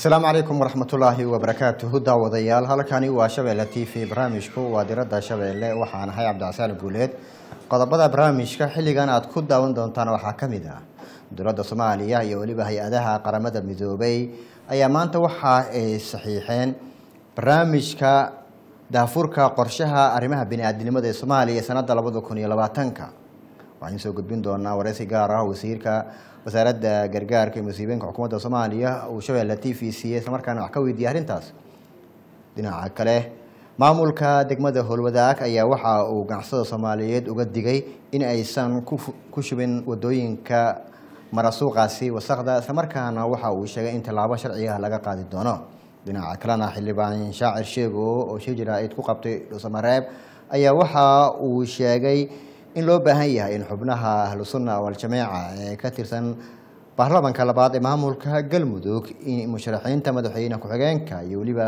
asalaamu calaykum waraxmatullaahi wabarakaatuhu daawadayaal halkani waa shabeelle t v barnaamijku waa diradda shabeelle waxaan ahay cabdicasaan guuleed qodobada barnaamijka xilligan aad ku daawan doontaan waxaa ka mid ah dowladda soomaaliya iyo weliba hay-adaha qaramada midoobay ayaa maanta waxa ay saxiixeen barnaamijka daafurka qorshaha arrimaha bini-aadinimada ee soomaaliya sanadda labada kun iyo labaatanka waxaan soo gudbin doonaa wareysi gaar ah wasiirka wasaaradda gargaarka iyo musiibooyinka xukuumadda soomaaliya uu shabeelle t v c islamarkaana wax ka weydiiyey arrintaas dhinaca kale maamulka degmada howlwadaag ayaa waxa uu ganacsada soomaaliyeed uga digay in aysan ku shubin wadooyinka marasuuqaasi wasaqda islamarkaana waxa uu sheegay in tallaabo sharciga laga qaadi doono dhinaca kalena xildhibaan shaacir sheego oo shir jaraa'id ku qabtay dhuusamareeb ayaa waxa uu sheegay in loo baahan yahay in xubnaha ahlu sunna waljamaaca ee ka tirsan baarlamanka labaad ee maamulka galmudug in musharaxiinta madaxweyne ku-xigeenka iyo weliba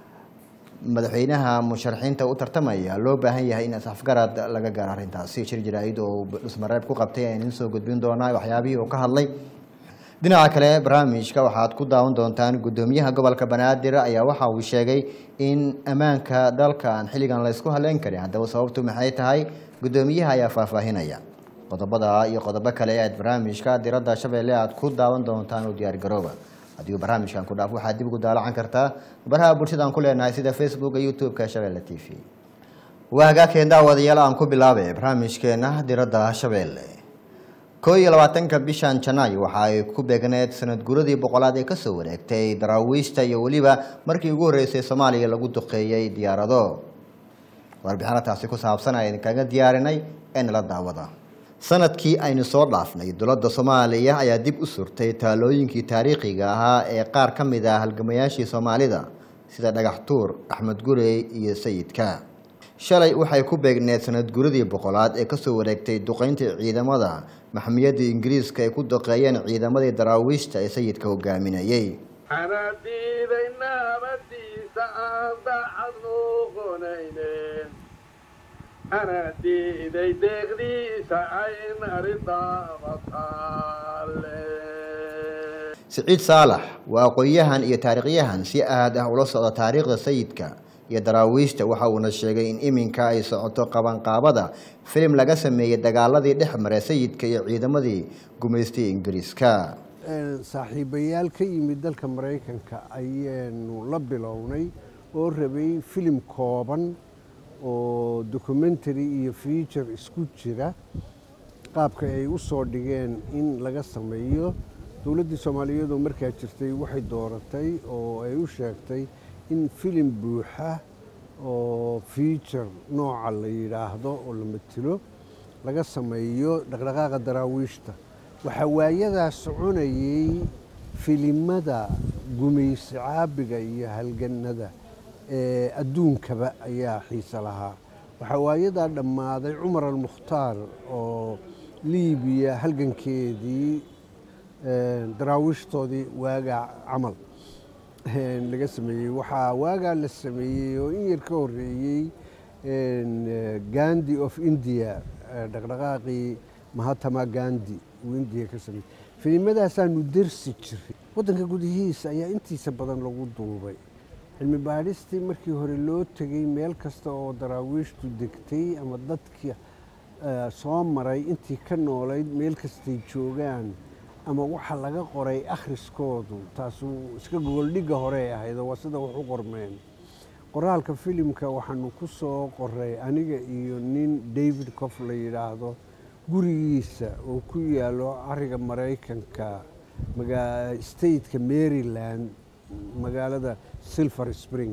madaxweynaha musharaxiinta u tartamaya loo baahan yahay in isafgarad laga gaaro arrintaasi shir jaraa'id oo dhusmareeb ku qabtay ayaan soo gudbin doonaa waxyaabihii uu ka hadlay dhinaca kale barnaamijka waxaad ku daawan doontaan guddoomiyaha gobolka banaadir ayaa waxa uu sheegay in ammaanka dalka aan xilligan la ysku haleyn karin haddaba sababtu maxay tahay guddoomiyaha ayaa faahfaahinaya qodobada iyo qodobo kale ee aad barnaamijka diradda shabeelle aad ku daawan doontaan u diyaargarooba haddii uu barnaamijkan ku dhaaf waxaad dib ugu daalacan kartaa baraha bulshada aan ku leenahay sida facebooka youtube-ka shabeelle t v waa hagaagkeen daawadayaal aan ku bilaabay barnaamijkeena diradda shabeelle koo iyo labaatanka bishan janaayo waxa ay ku beegneed sanad guradii boqolaad ee kasoo wareegtay daraawiishta iyo weliba markii ugu horreysay soomaaliya lagu duqeeyey diyaarado warbixino taasi ku saabsan aynu kaga diyaarinay ee nala daawada sanadkii aynu soo dhaafnay dowladda soomaaliya ayaa dib u surtay taalooyinkii taariikhiga ahaa ee qaar ka mid ah halgamayaashii soomaalida sida dhagax tuur axmed gurey iyo sayidka shalay waxay ku beegneed sanad guradii boqolaad ee kasoo wareegtay duqeynta ciidamada maxmiyadda ingiriiska ay ku duqeeyeen ciidamadii daraawiishta ee sayidka hogaaminayey anadiiday naabadiisa aan daacad noqonaynen anadiiday deeqdiisa ayn aridaabataalle siciid saalax waa aqoon-yahan iyo taariikhyahan si aad ah ula socda taariikhda sayidka iyo daraawiishta waxa uuna sheegay in iminka ay socoto qabanqaabada filim laga sameeyey dagaaladii dhex maray sayidka iyo ciidamadii gumaystay ingiriiska saaxiibayaal ka yimid dalka maraykanka ayaanu la bilownay oo rabay filim kooban oo documentary iyo feature isku jira qaabka ay u soo dhigeen in laga sameeyo dowladdii soomaaliyeed oo markaa jirtay waxay dooratay oo ay u sheegtay in filim buuxa oo feature nooca la yidhaahdo oo la matilo laga sameeyo dhaqdhaqaaqa daraawiishta waxaa waayadaa soconayay filimada gumaysi caabiga iyo halganada ee adduunkaba ayaa xiise lahaa waxaa waayadaa dhammaaday cumar almukhtaar oo liibiya halgankeedii daraawiishtoodii waagaa camal laga sameeyey waxaa waagaa la sameeyey oo in yar ka horeeyey gandi of india dhaqdhaqaaqii mahatama gandi uu indiya ka sameeyey filimmadaasaanu dersi jiray waddanka gudihiisa ayaa intiisa badan lagu duubay cilmi baadhistii markii hore loo tegey meel kasta oo daraawiishtu degtay ama dadka soo maray intii ka noolayd meel kastay joogaan ama waxa laga qoray akhriskoodu taasu iska gogoldhigga hore ahayd oo waa sida wax u qormeen qoraalka filimka waxaanu ku soo qoray aniga iyo nin david cof la yidhaahdo gurigiisa oo ku yaalo ariga maraykanka stateka maryland magaalada silver spring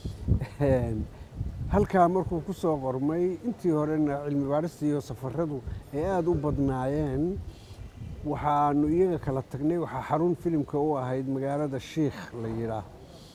halkaa markuu ku soo qormay intii horena cilmi baadhista iyo safaradu ay aada u badnaayeen waxaanu iyaga kala tagnay waxaa xarun filimka u ahayd magaalada shiikh la yidhaah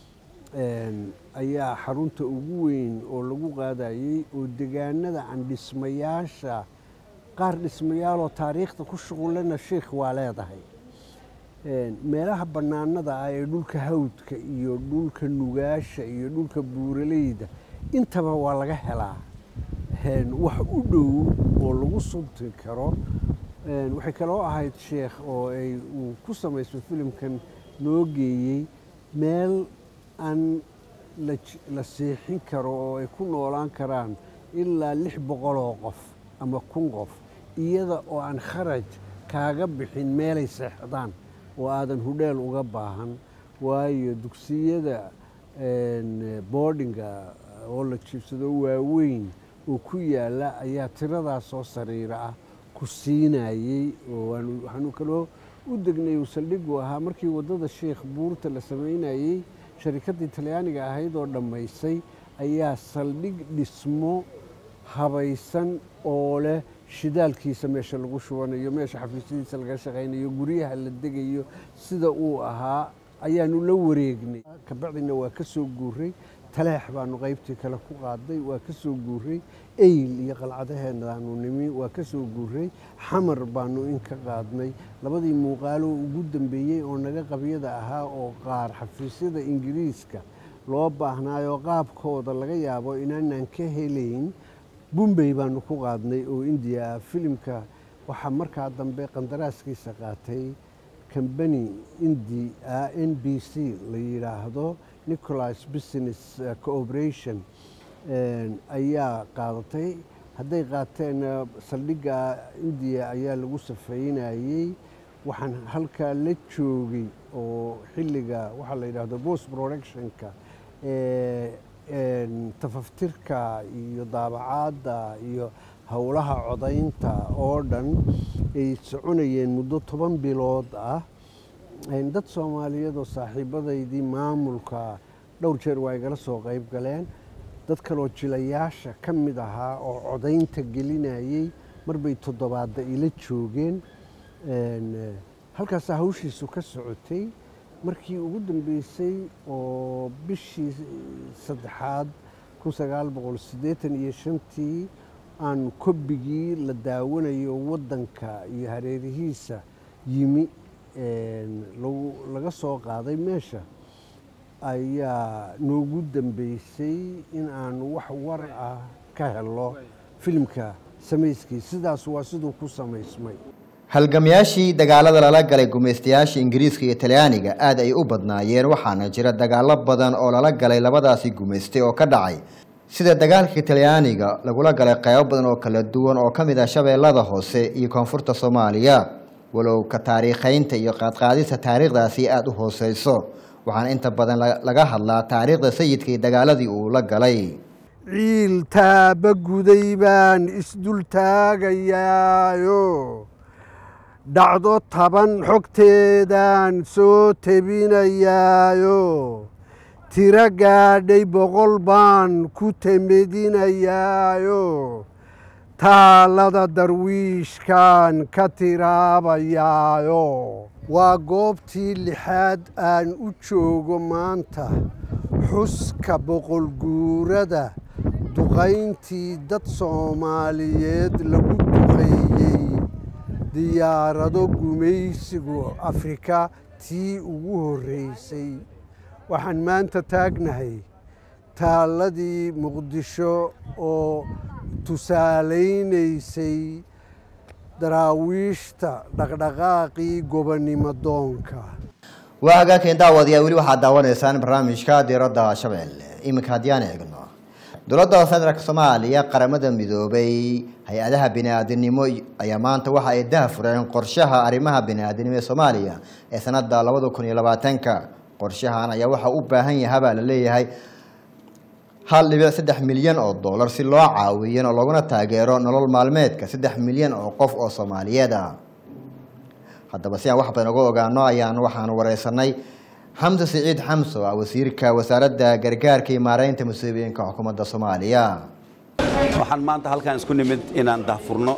ayaa xarunta ugu weyn oo lagu qaadayey oo degaanada aan dhismayaasha qaar dhismayaaloo taariikhda ku shuqulana shiikh waa leedahay meelaha bannaanada ah ee dhulka hawdka iyo dhulka nugaasha iyo dhulka buuraleyda intaba waa laga helaa wax u dhow oo lagu sunti karo waxay kaloo ahayd sheekh oo ay uu ku samaysay filimkan noo geeyey meel aan la j- la seexin karo oo ay ku noolaan karaan ilaa lix boqol oo qof ama kun qof iyada oo aan kharaj kaaga bixin meelay seexdaan oo aadan hudheel uga baahan waayo dugsiyada een, boardinga oo la jiibsado waaweyn oo ku yaala ayaa tiradaas oo sariira ah ku siinayey oo waanu- waxaanu kaloo u degnay uu saldhigu ahaa markii waddada sheekh buurta la samaynayey sharikaddii talyaaniga ahayd oo dhammaysay ayaa saldhig dhismo habaysan oo leh shidaalkiisa meesha lagu shubanayo meesha xafiisyadiisa laga shaqaynayo guryaha la degayo sida uu ahaa ayaanu la wareegnay kabacdina waa ka soo guuray taleex baanu qaybtii kale ku qaaday waa ka soo guuray eyl iyo qalcadaheenaanu nimi waa ka soo guuray xamar baanu in ka qaadnay labadii muuqaalo ugu dambeeyey oo naga qabyada ahaa oo qaar xafiisyada ingiriiska loo baahnaayoo qaabkooda laga yaabo inaanaan ka helayn bumbey baanu ku qaadnay oo indiya ah filimka waxaa markaa dambe qandaraaskiisa qaatay kambani indi ah n b c la yidhaahdo nicholas business eh, cooperation een, ayaa qaadatay hadday qaateenna saldhigga indiya ayaa lagu safeynayey waxaan halkaa la joogay oo xilliga waxaa la yidhaahdo post productionka ee, een, tafaftirka iyo daabacaadda iyo howlaha codaynta oo dhan ay soconayeen muddo toban bilood ah Een, dad soomaaliyeed oo saaxiibadaydii maamulka dhowr jeer waa igala soo qayb galeen dad kaloo jilayaasha ka mid ahaa oo codaynta gelinayey marbay toddobaadda ila joogeen Een, eh, halkaasaa hawshiisu ka socotay markii ugu dambeysay oo bishii saddexaad kun sagaal boqol siddeetan iyo shantii aan kobigii la daawanayo waddanka iyo hareerihiisa yimi een, lagu- laga soo qaaday meesha ayaa noogu dambeysay in aan wax war ah ka helo filimka samayskii sidaas waa siduu ku samaysmay halgamayaashii dagaalada lala galay gumaystayaasha ingiriiska iyo talyaaniga aad ay u badnaayeen waxaana jira dagaalo badan oo lala galay labadaasi gumaystay oo ka dhacay sida dagaalkii talyaaniga lagula galay qaybo badan oo kala duwan oo ka mid ah shabeellada hoose iyo koonfurta soomaaliya walow ka taariikhaynta iyo qaadqaadista taariikhdaasi aada u hooseyso waxaana inta badan la- laga hadlaa taariikhda sayidka iyo dagaaladii uu la galay ciil taaba guday baan isdul taagayaayo dhacdo taban xogteedaan soo tebinayaayo tiro gaadhay boqol baan ku temedinayaayo taalada darwiishkaan ka tiraabayaayo waa goobtii lixaad aan u joogo maanta xuska boqol guurada duqayntii dad soomaaliyeed lagu duqeeyey diyaarado gumaysigu afrika tii ugu horreysay waxaan maanta taagnahay taalladii muqdisho oo tusaalaynaysay daraawiishta dhaqdhaqaaqii gobonnimo doonka waa hagaagkeen daawadayaa weli waxaad daawanaysaan barnaamijka diiradda shabeelle iminka haddii aan eegno dowladda federaalk soomaaliya qaramada midoobay hay-adaha bini-aadinimo ayaa maanta waxa ay daha fureen qorshaha arrimaha bini-aadinimo ee soomaaliya ee sanada labada kun iyo labaatanka qorshahan ayaa waxa u baahan yahabaa la leeyahay hal dhibic saddex milyan oo dollar si loo caawiyan oo looguna taageero nolol maalmeedka saddex milyan oo qof oo soomaaliyeed ah haddaba si aan wax badan uga ogaano ayaan waxaan wareysanay xamse siciid xamso ah wasiirka wasaaradda gargaarka iyo maareynta musiibooyinka xukuumadda soomaaliya waxaan maanta halkaan isku nimid inaan dahfurno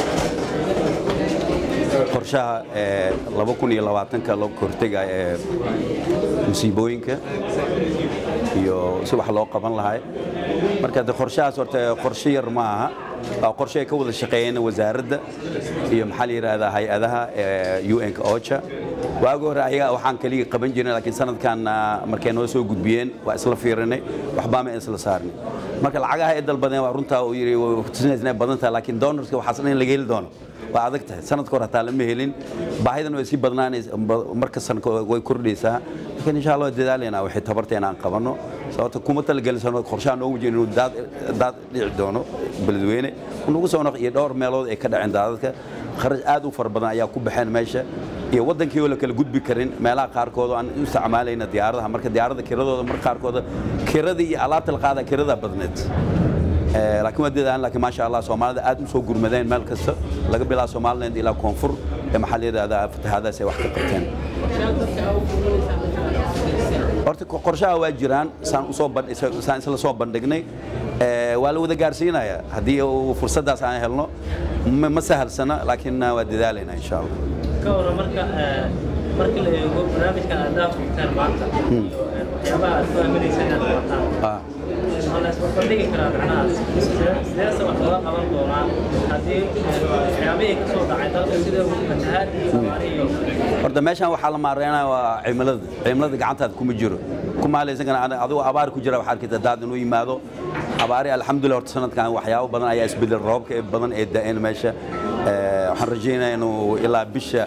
qorshaha ee laba kun iyo labaatanka loo hortega ee musiibooyinka iyo si wax loo qaban lahay marka de qorshahaas horta qorshe yar ma aha waa qorshe ay ka wada shaqeeyeen wasaaradda iyo maxaa la yidhaahdaa hay-adaha ee un-ka ocha waagi hore ayaga waxaan kaliya qaban jirnay laakiin sanadkan ah, markay noo soo gudbiyeen waa isla fiirinay waxbaa ma isla saarnay marka lacagaha ay dalbadeen waa runtaa uu yidhi way tusinaysa inay badan tahay laakiin donorska waxaas dhan in laga heli doono waa adag tahay sanadka hore hataa lama helin baahidana way sii badnaanaysa marka sanadka way kordhaysaa laakiin insha allah dadaalena waxay tabarteena aan qabanno sababta kuma talagelinsano qorshaha noogu jira inuu daad daad dhici doono beledweyne unagu soo noq iyo dhowr meelood ay ka dhaceen daadadka kharash aad u fara badan ayaa ku baxeen meesha iyo wadankii oo la kala gudbi karin meelaha qaarkood oo aan u isticmaalayna diyaaradaha marka diyaaradda kiradooda marka qaarkood kiradii iyo alaabta la qaada kirada badneed Ee, laakiin waa dadaan laakiin maasha allah soomaalida aad u soo gurmadeen meel kasta laga bilaabo somaliland ilaa koonfur ee maxaa la yidhahdaa fatahaadaas ay wax ka qabteen horta ko- qorshaha waa jiraan saan usoo bandh- isa- saan isla soo bandhignay Ee, waa la wada gaarsiinayaa haddii uu fursaddaas aan helno ma ma sahalsana laakiin waa dadaalaynaa insha allah ka waran marka eh, markii la eego barnaamijkan aad daafurtaan maanta iyo eh, waxyaabaha aad ku aaminaysa inaad qabataan Ah. waxaa la isku bandhigi karaa macnaha sidee- sideese wax looga qaban doonaa haddii eh, waxyaabihii ka soo dhacay dalka sida fatahaad iyo abaari iyo horta meeshaan waxaa la maareynaya waa cimilada cimilada gacantaada kuma jiro kumaalaysankana adigoo abaar ku jira waxaa arkaysa daad inuu yimaado abaari alxamdulilah horta sanadkan waxyaabo badan ayaa isbedel roobka ee badan ee da'een meesha Ee, waxaan rajaynayaa inuu ilaa bisha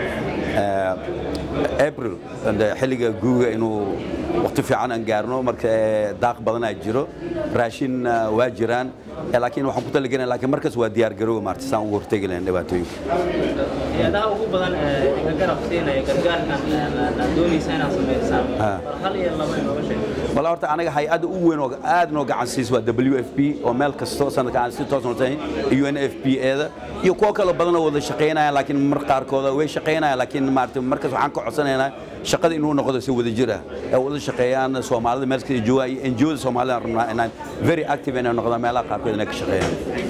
ee, april ande xilliga guuga inuu waqti fiican aan gaarno marka ee, daaq badanaa jiro raashin ah, waa jiraan Ee, laakiin waxaan ku talagelina laakiin markaas waa diyaar garoowa maarta saan ugu hortegi lahayn dhibaatooyinka hay-adaha ugu badan ee iga garab siinaya gargaarkan eh, aad doonaysa inaad samaysaan Ah. bal hal iyo laba inooga sheeg wala horta anaga hay-adda ugu weyn oo aad noo gacan siis waa w f p oo meel kasto sanadka aan si toos notahay u n f p eeda iyo kuwo kale badan oo wada shaqaynaya laakiin mar qaarkooda way shaqaynayaan laakiin maarata markaas waxaan ka codsanaynaa shaqada inuu noqdo si wada jir ah ee wada shaqeeyaan soomaalida meel kasta jooga iyo NGO-da soomaalida aan rabnaa inaan very active inay noqdaan meelaha qaarkood inay ka shaqeeyaan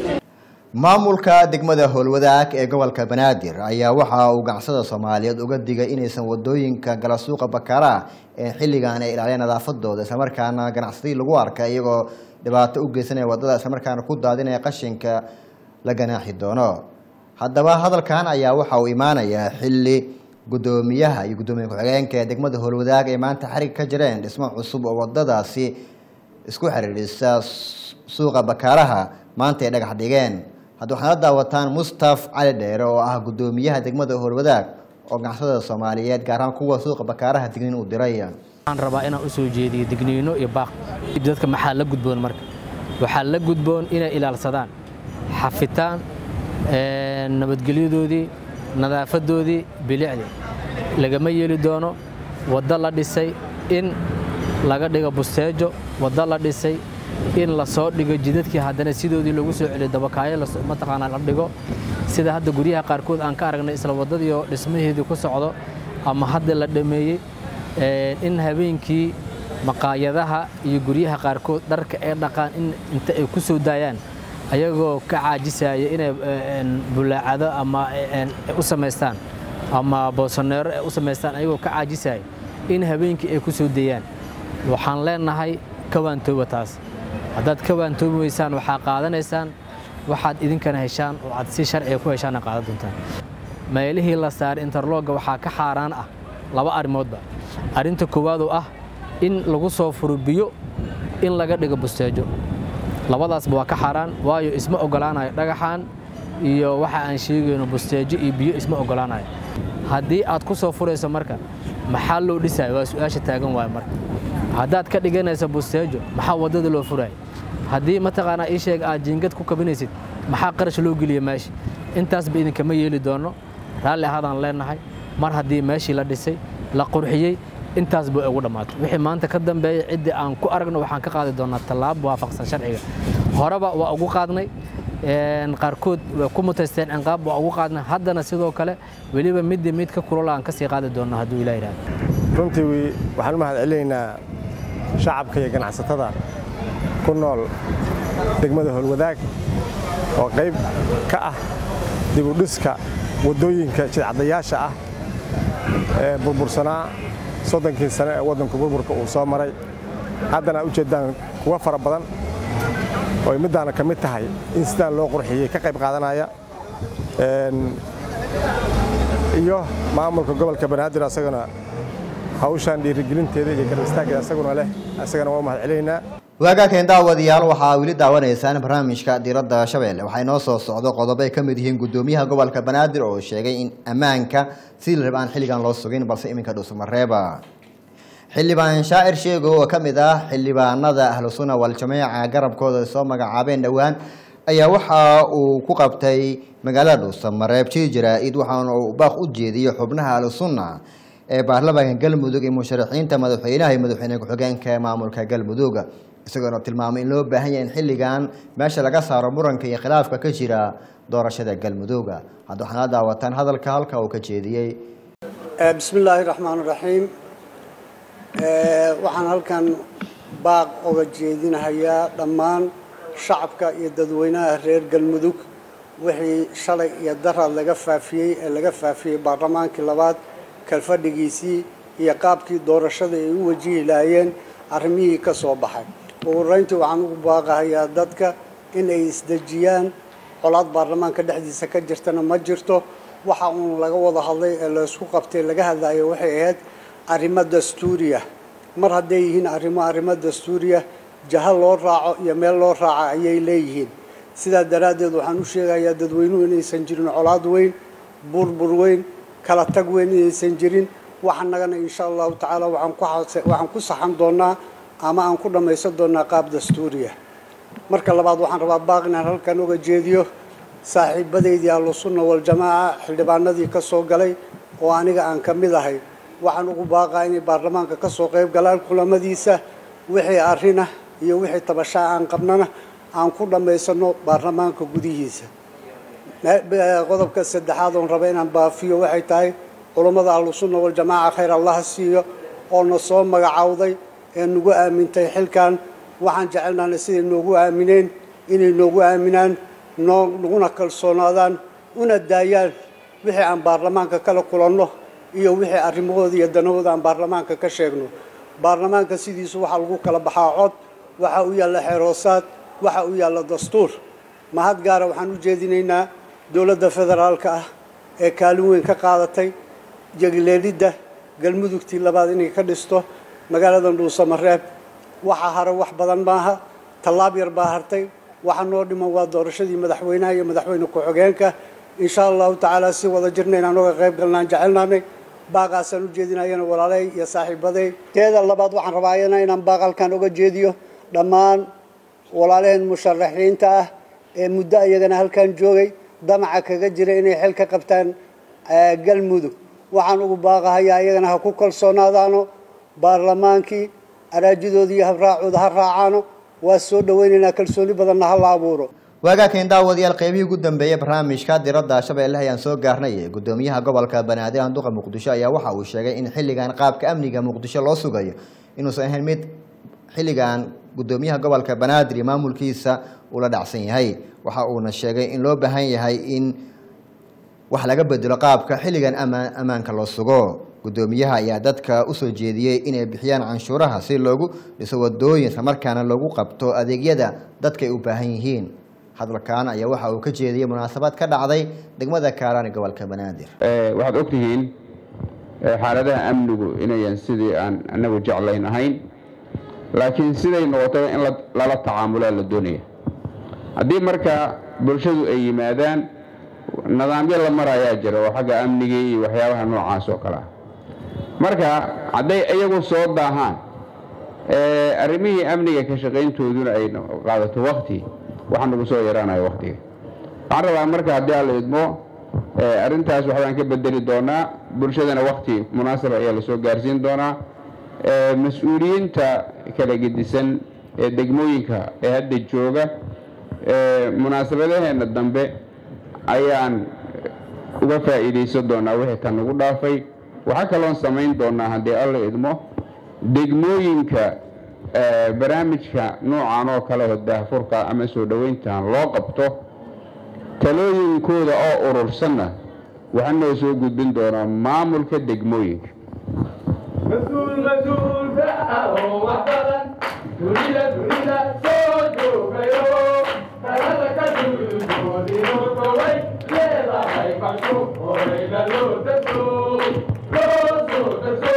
maamulka degmada howlwadaag ee gobolka banaadir ayaa waxa uu ganacsada soomaaliyeed uga digay inaysan wadooyinka gala suuqa bakaaraha ee xilligan ay ilaaliyaan nadaafadooda islamarkaana ganacsadii lagu arka iyagoo dhibaato u geysanaya wadada islamarkaana ku daadinaya qashinka la ganaaxi doono haddaba hadalkan ayaa waxa uu imaanayaa xilli gudoomiyaha iyo gudoomiye ku-xigeenka ee degmada howlwadaag ay maanta xarig ka jireen dhismo cusub oo wadadaasi isku xiriirisa suuqa bakaaraha maanta ay dhagax dhigeen hadda waxaad la daawataan mustaf cali dheere oo ah gudoomiyaha degmada howlwadaag oo ganacsatada soomaaliyeed gaar ahaan kuwa suuqa bakaaraha dignin uu diray waxaan rabaa inaan u soo jeediyo digniino iyo baaq dadka maxaa la gudboon marka waxaa la gudboon inay ilaalsadaan xafitaan ee, nabadgelyadoodii nadaafadoodii bilicdii lagama yeeli doono waddo la dhisay in laga dhigo busteejo waddo la dhisay in la soo dhigo jidadkii haddana sidoodii lagu soo celiyo dabakaayo las- mataqaanaa la dhigo sida hadda guryaha qaarkood aan ka aragnay isla waddadii oo dhismaheedii ku socdo ama hadda la dhameeyey Ee, in habeenkii maqaayadaha iyo guryaha qaarkood dharka ay dhaqaan in inta ay ku soo daayaan ayagoo ka caajisaya inay ee, een, bulaacado ama een, u samaystaan ama boosoneero ay u samaystaan ayagoo ka caajisaya in habeenkii ay ku soo dayaan waxaan leenahay ka waantooba taas haddaad ka waantoobi weysaan waxaa qaadanaysaan waxaad idinkana heshaan oo aad si sharciga ku heshaana qaadan doontaan meelihii la saaray interlogga waxaa ka xaaraan ah laba arrimoodba arrinta koowaad oo ah in lagu soo furo biyo in laga dhigo busteejo labadaasba waa ka xaaraan waayo isma ogolaanayo dhagaxan iyo waxa aan sheegayno busteejo iyo biyo isma ogolaanayo haddii aad ku soo furayso marka maxaa loo dhisayo waa su-aasha taagan waayo marka haddaad ka dhiganayso busteejo maxaa waddada loo furaya haddii mataqaanaa ii sheeg aad jiingad ku kabinaysid maxaa qarash loo geliya meesha intaasba idinkama yeeli doono raalli ahaadaan leenahay mar haddii meeshii la dhisay la qurxiyey intaas bay ugu dhammaatay wixii maanta ka dambeeya ciddii aan ku aragno waxaan ka qaadi doonaa tallaabo waafaqsan sharciga horeba waa ugu qaadnay een, qaarkood way ku mutaysteen cinqaab waa ugu qaadnay haddana sidoo kale weliba midii mid ka kulula aan ka sii qaadi doonaa hadduu ilaah yidhahdo runtii wi- waxaan u mahad celinaynaa shacabka iyo ganacsatada ku nool degmada howlwadaag oo qayb ka ah dib u dhiska waddooyinka jidcadayaasha ah ee burbursanaa soddonkii sane ee waddanku burburka uu soo maray haddana aad ujeeddaan kuwa fara badan oo ay middaana ka mid tahay in sidaan loo qurxiyey ka qayb qaadanaya Een, iyo maamulka gobolka banaadir asagana hawshaan dhiirigelinteeda iyo garab istaaggeeda asaguna leh asagana waa u mahad celinaynaa waagaakeen daawadayaal waxaa weli daawanaysaan barnaamijka diiradda shabeelle waxaa inoo soo socdo qodobo ay ka mid yihiin gudoomiyaha gobolka banaadir oo sheegay in ammaanka sidii la raba aan xilligan loo sugin balse iminka dhuusmareeba xildhibaan shaacir sheego oo ka mid ah xildhibaanada ahlu sunna waljamaaca garabkooda ay soo magacaabeen dhowaan ayaa waxa uu ku qabtay magaalada dhuusamareeb jiri jaraa-id waxaana uu baaq u jeediyey xubnaha ahlu sunna ee baarlamaanka galmudug iyo musharaxiinta madaxweynaha iyo madaxweyne ku-xigeenka ee maamulka galmudug isagoona tilmaamay in loo baahan yahay in xilligan meesha laga saaro muranka iyo khilaafka ka jira doorashada galmudug hadda waxaana la daawataan hadalka halka uu ka jeediyey bismi illaahi raxmaan raxiim waxaan halkan baaq oga jeedinahayaa dhammaan shacabka iyo dadweynaha reer galmudug wixii shalay iyo daraad laga faafiyey ee laga faafiyey baarlamaankii labaad kalfadhigiisii iyo qaabkii doorashada ay u wajihi lahaayeen arrimihii ka soo baxay ugu horeyntii waxaan ugu baaqahayaa dadka in ay isdejiyaan colaad baarlamaanka dhexdiisa ka jirtana ma jirto waxa uun laga wada hadlay ee laysku qabtay laga hadlayo waxay ahayd arrimo dastuuriya mar hadday yihiin arrimo arrimo dastuuriya jaha loo raaco iyo meel loo raaca ayay leeyihiin sidaa daraaddeed waxaan u sheegayaa dadweynuhu inaysan jirin colaad weyn burbur weyn kala tag weyn inaysan jirin waxanagana insha allahu tacaala waxaan ku saxan doonaa ama aan ku dhammaysan doonaa qaab dastuuriya marka labaad waxaan rabaa baaq inaan halkan uga jeediyo saaxiibadeydii ahlu sunna waljamaaca xildhibaanadii ka soo galay oo aniga aan ka mid ahay waxaan ugu baaqaa inay baarlamaanka ka soo qayb galaan kulamadiisa wixii arrinah iyo wixii tabashaa aan qabnana aan ku dhammaysano baarlamaanka gudihiisa qodobka saddexaad oon raba inaan baafiyo waxay tahay culammada ahlu sunna waljamaaca khayr allaha siiyo oo na soo magacowday ee nagu aamintay xilkan waxaan jecelnaana siday noogu aamineen inay noogu aaminaan noo naguna kalsoonaadaan una daayaan wixii aan baarlamaanka kala kulanno iyo wixii arrimahooda iyo danahooda aan baarlamaanka ka sheegno baarlamaanka sidiisu waxaa lagu kala baxaa cod waxaa u yaalla xeeroosaad waxaa u yaalla dastuur mahad gaara waxaan u jeedinaynaa dowladda federaalka ah ee kaalin weyn ka qaadatay jegleelidda galmudugtii labaad inay ka dhisto magaaladan dhuusamareeb waxa hare wax badan maaha tallaab yar baa hartay waxa noo dhiman waa doorashadii madaxweynaha iyo madaxweyne ku-xigeenka insha allahu tacaala si wada jirna inaan oga qayb galnaan jecelnaanay baaqaasaan u jeedinayana walaaley iyo saaxiibaday teeda labaad waxaan rabaayana inaan baaq halkan oga jeediyo dhammaan walaalaheen musharaxiinta ah ee muddo iyagana halkan joogay damaca kaga jira inay xel ka qabtaan galmudug waxaan ugu baaqahayaa iyagana ha ku kalsoonaadaano baarlamaankii araajidooda iyo habraacooda ha raacaano waa soo dhawaynaynaa kalsooni badanna ha la abuuro waagaakan daawadayaal qeybihii ugu dambeeyey barnaamijka diradda shabeelle ayaan soo gaarnay gudoomiyaha gobolka banaadir anduqa muqdisho ayaa waxa uu sheegay in xilligan qaabka amniga muqdisho loo sugayo inuusan ahayn mid xilligan gudoomiyaha gobolka banaadir iyo maamulkiisa ula dhacsan yahay waxa uuna sheegay in loo baahan yahay in wax laga bedelo qaabka xilligan amaan ammaanka loo sugo gudoomiyaha ayaa dadka usoo jeediyey inay bixiyaan canshuuraha si loogu dhiso wadooyin islamarkaana loogu qabto adeegyada dadka ay u baahan yihiin hadalkan ayaa waxa uu ka jeediyey munaasabad ka dhacday degmada kaaraan ee gobolka banaadir waxaad ogtihiin xaaladaha amnigu inayan sidii aan anagu jeclayn ahayn laakiin siday noqotaba in lala tacaamulaa la doonaya haddii marka bulshadu ay yimaadaan nidaamyo la marayaa jira oo xagga amniga iyo waxyaabaha noocaas oo kale ah marka hadday iyagu soo daahaan arrimihii amniga ka shaqayntooduna ay qaadato wakti waxaa nagu soo yaraanaya waktiga waxaan rabaa marka haddii aan la idmo arrintaas waxbaan ka bedeli doonaa bulshadana wakti munaasaba ayaa lasoo gaarsiin doonaa mas-uuliyiinta kala gedisan ee degmooyinka ee hadda jooga munaasabadaheenna dambe ayaan uga faa'iidaysan doonaa wixii tan nagu dhaafay waxaa kaloon samayn doonaa haddii alla idmo degmooyinka barnaamijka noocan oo kale oo daahfurka ama soo dhoweyntan loo qabto talooyinkooda oo urursanna waxaa noo soo gudbin doonaa maamulka degmooyinka mas-uul mas-uulka ah oo wax badan dunida dunida soo joogayo talada ka duudoodino gobay leedahay farsho horeyna loo daso loo soo daso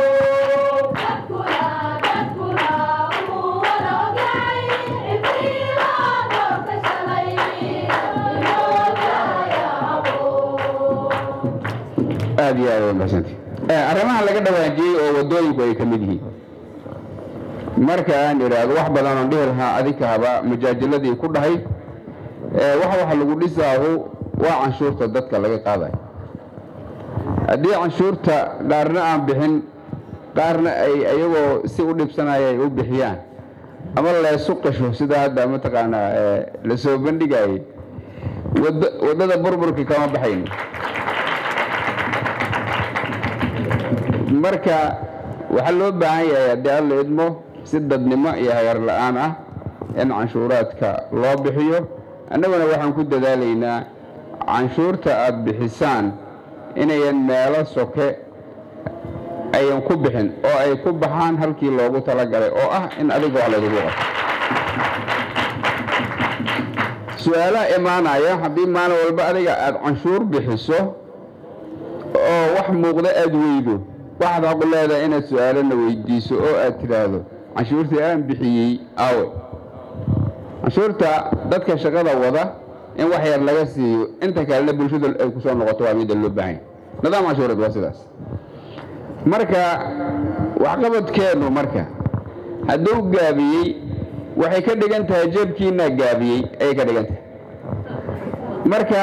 aad iyo aad waa mahadsanti arrimaha laga dhawaajiyey oo wadooyinku ay ka mid yihiin marka aan idhaahdo wax badan oon dhihi lahaa adinka haba majaajiladii ku dhahay ee wax wax lagu dhisaahu waa canshuurta dadka laga qaadayo haddii canshuurta qaarna aan bixin qaarna ay ayagoo si u dhibsanaya ay u bixiyaan ama leesu qisho sida hadda mataqaanaa ee la soo bandhigayay wada- waddada burburka kama baxayno marka waxaa loo baahan yahay haddii alla idmo si dadnimo iyo hagar la'aan ah in canshuuraadka loo bixiyo annaguna waxaan ku dadaalaynaa canshuurta aad bixisaan inayan meelo soke ayan ku bixin oo ay ku baxaan halkii loogu talagalay oo ah in adiga wax laydigu qabto su-aalaha imaanaya haddii maalin walba adiga aada canshuur bixiso oo wax muuqda aada weydo waxaad xaqu leedahay inaad su-aalana weydiiso oo aad tidhaahdo canshuurtii aan bixiyey aawe canshuurta dadka shaqada wada in wax yar laga siiyo inta kalena bulshada ay ku soo noqoto waa midda loo baahan yahay nidaam canshuureed waa sidaas marka waxqabadkeennu marka hadduu gaabiyey waxay ka dhigan tahay jeebkiinaa gaabiyey ayay ka dhigan tahay marka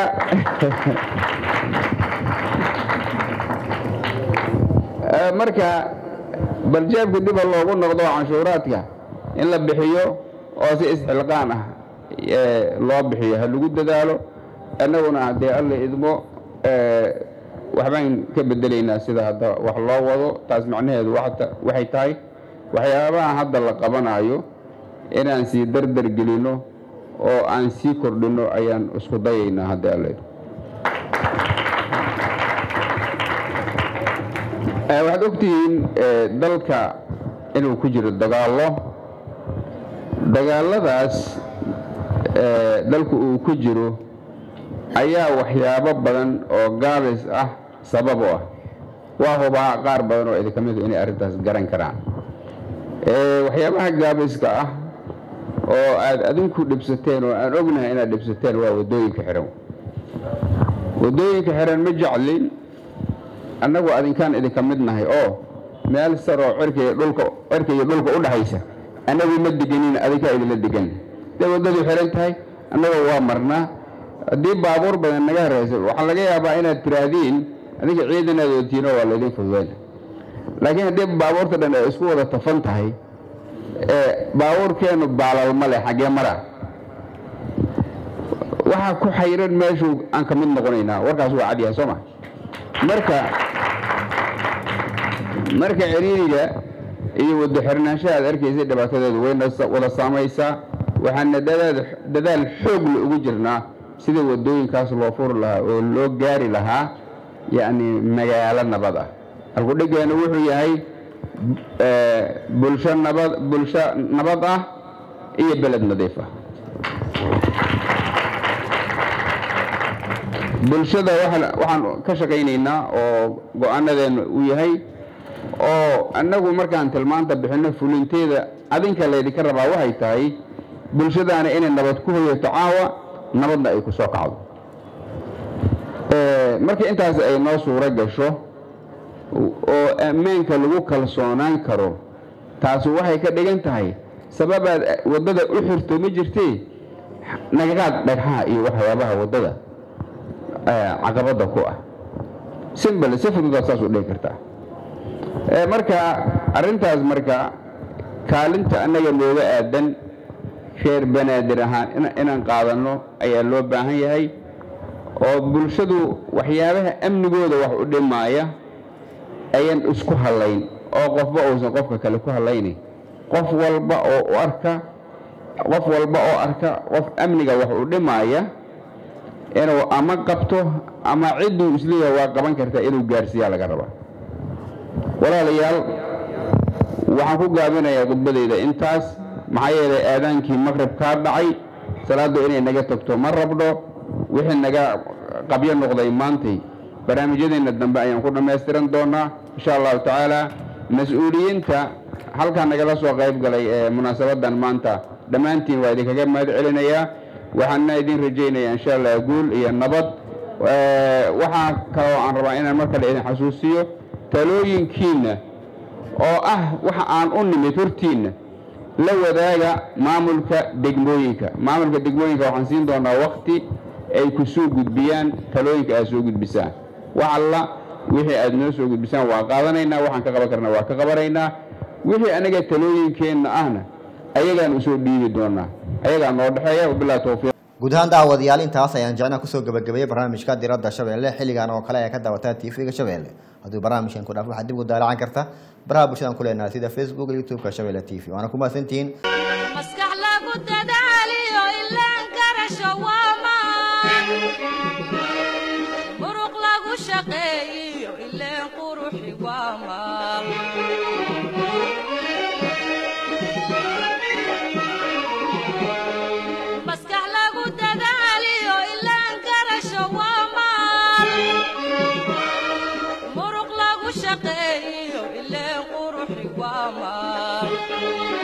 Eh, marka bal jeebka diba loogu noqdo canshuuraadka in la bixiyo oo si isxilqaan ah eh, loo bixiyo ha lagu dadaalo annaguna haddee alla idmo eh, waxbaan ka bedelaynaa sida hadda wax loo wado taas macnaheedu waxta- waxay tahay waxyaabaha hadda la qabanayo inaan sii dardar gelino oo aan sii kordhino ayaan isku dayaynaa haddii alla idmo Eh, waxaad ogtihiin eh, dalka inuu ku jiro dagaallo dagaalladaas eh, dalku uu ku jiro ayaa waxyaabo badan oo gaabis ah sabab u ah waa hubaa qaar badan oo idinka midu inay arrintaas garan karaan Eh, waxyaabaha gaabiska ah oo aad adinku dhibsateen oo aan ognahay inaad dhibsateen waa waddooyinka xihan waddooyinka xihan ma jeclin annagu adinkaan idinka mid nahay oo meel saroo cirka iyo dhulka cirka iyo dhulka u dhaxaysa annagu ma deganin adinkaa idinla degan dee waddadu xihan tahay annagoo waa marnaa haddii baabuur badan naga haraysa waxaa laga yaabaa inaad tiraahdiin adinka ciidanaad watiino waa laydin fududayna laakiin haddii baabuurta dhan ay isku wada tafan tahay ee baabuurkeennu baalal ma leh xaggee mara waxaa ku xayiran meeshuu aan ka mid noqonaynaa warkaas waa cadyahay soo ma marka marka ciriiriga iyo wado xirnaanshaha aad arkaysay dhibaatadeedu wayna sa- wada saamaysaa waxaana dadaal dadaal xoog la ugu jirnaa sida wadooyinkaas loo furi lahaa oo loo gaari lahaa yacni magaalo nabad ah halkudhigeenu wuxuu yahay eh, bulsho nabad bulsho nabad ah iyo beled nadiif ah bulshada waxaan- waxaan ka shaqaynaynaa oo go-aanadeenu uu yahay oo annagu markaan tilmaanta bixinno fulinteeda adinka laydinka rabaa waxay tahay bulshadaana inay nabad ku hoyato caawa nabadna ay ku soo kacdo Eh, marka intaas ay noo suuro gasho oo ammaanka lagu kalsoonaan karo taasi waxay ka dhigan tahay sababaad waddada u xirto ma jirtee nagagaad dhagxaha iyo waxyaabaha waddada eh, caqabadda ku ah simbal si fududaad saas u dhihi kartaa Eh, marka arrintaas marka kaalinta annaga nooga aadan reer banaadir ahaan ina- inaan qaadanno ayaa loo baahan yahay oo bulshadu waxyaabaha amnigooda wax u dhimaaya ayaan isku hallayn oo qofba uusan qofka kale ku hallaynin qof walba oo u arka qof walba oo arka qof amniga wax u dhimaaya inuu ama qabto ama cidduu isleeyahay waa qaban kartaa inuu gaarsiiyaa laga rabaa walaalayaal waxaan ku gaabinayaa khudbadayda intaas maxaa yeelay aadaankii maqrib kaa dhacay salaaddu inay naga tagto ma rabno wixii naga qabyo noqday maantay barnaamijyadeenna dambe ayaan ku dhammaystiran doonaa insha allahu tacaala mas-uuliyiinta halkaa nagala soo qayb galay ee munaasabadan maanta dhammaantiin waa idinkaga mahad celinayaa waxaana idin rajaynayaa insha allah guul iyo nabad Eh, waxaa kaloo aan rabaa inaan mar kale idin xasuusiyo talooyinkiinna oo ah waxa aan u nimid hortiinna la wadaaga maamulka degmooyinka maamulka degmooyinka waxaan siin doonaa wakti ay ku soo gudbiyaan talooyinka aad soo gudbisaan wax alla wixii aad noo soo gudbisaan waa qaadanaynaa waxaan ka qaban karna waa ka qabanaynaa wixii anaga talooyinkeenna ahna ayagaan usoo dhiibi doonaa ayagaa noo dhexeeya wabilahi towfiiq guud ahaan daawadayaal intaas ayaan jecnaa kusoo gabagabeeyey barnaamijka diradda shabeelle xilligan oo kale ee ka daawataa tv-ga shabeelle hadduu barnaamijkan ku dhaaf waxaad dib ugu daalacan karta baraha bulshadan ku leenahay sida facebook iyo youtube-ka shabeelle t v waana ku mahadsantihiin maskax lagu dadaaliyo ilaan garasho waamaan muruq lagu shaqeeyiyo ileen quruxi waamaan maskax lagu dadaaliyo ilaan garasho waamaan muruq lagu shaqeeyiyo ileen quruxi waamaan